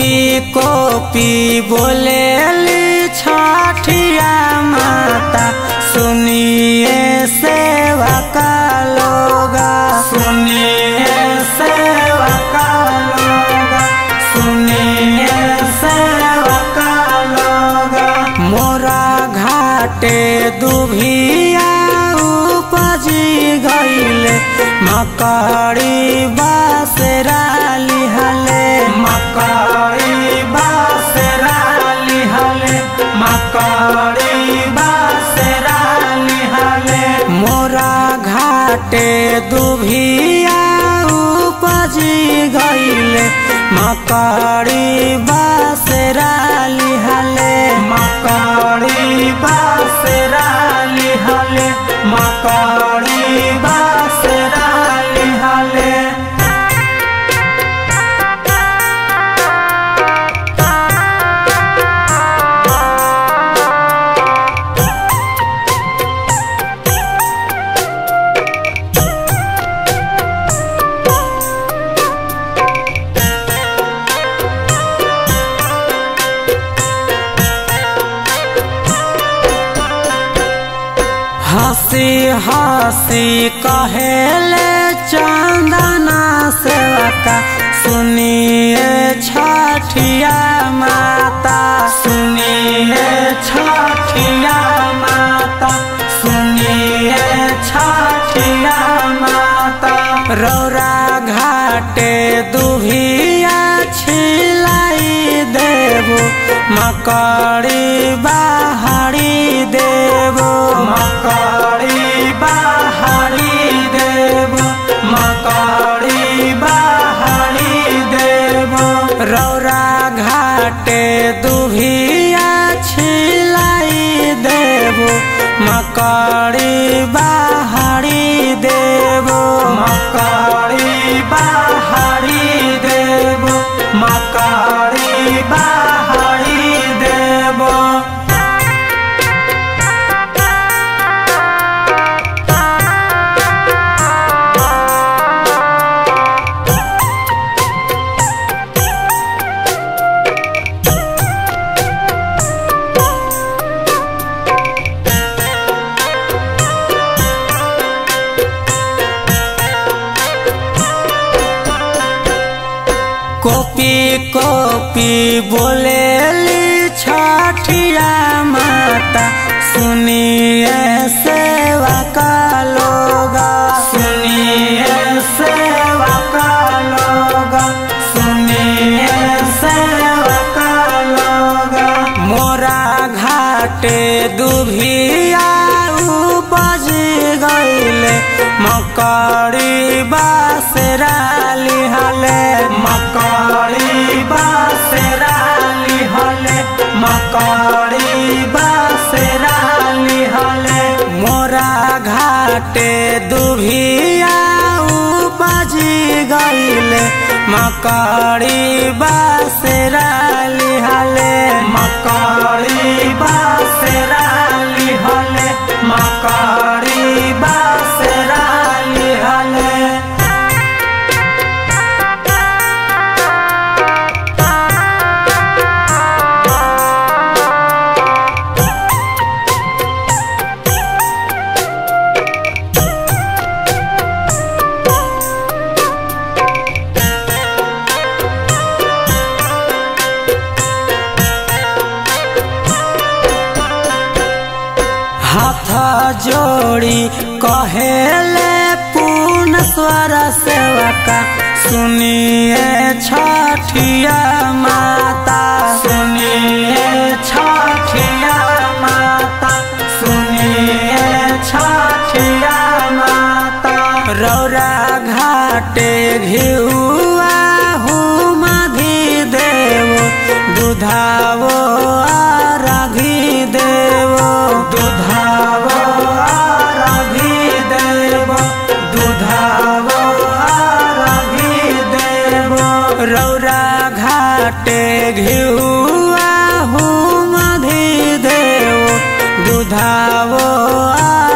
copy copy बोलेली छठिया माता सुनिए सेवा का लोगा सुनिए सेवा का लोगा सुनिए सेवा का लोगा मोरा घाटे दुभिया उपजी गईले मकड़ी बासरा लिहले मकड़ी बासरा लिहले मकड़ी बासरा लिहले मोरा घाटे दुभिया उपजी गईले मकड़ी बासरा लिहले मकड़ी बासरा लिहले मकड़ी बासरा लिहले हंसी हंसी कहेले चंदना सेवका सुनिए छठिया माता सुनिए छठिया माता सुनिए छठिया माता रौरा घाटे दुभिया छिलाई देबो मकड़ी बाहरी देबो मकड़ी बाहरी देबो मकड़ी बाहरी देबो रौरा घाटे दुभिया छिलाई देबो मकड़ी बाहरी देबो मकड़ी बाहरी देबो मकड़ी बाहरी देबो कोपी कोपी बोलेली छठिया माता सुनिए सेवा का लोगा सुनिए सेवा का लोगा सुनिए सेवा का लोगा मोरा घाटे दुभिया उपज गईले मकड़ी बासरा लिहले मकड़ी बासरा लिहले मकड़ी बासरा लिहले मोरा घाटे दुभिया उपजी गईले मकड़ी बासरा लिहले मकड़ी बासरा लिहले मकड़ी बासरा लिहले हाथ जोड़ी कहेले पूर्ण स्वर सेवका सुनिए छठिया माता सुनिए छठिया माता सुनिए छठिया माता रौरा घाटे घिउआ हुमधि देवो दुधावो आराघी देवो दुधावो आराघी देवो दुधावो आराघी देवो रौरा घाटे घिउआ हुमधि देवो दुधावो आ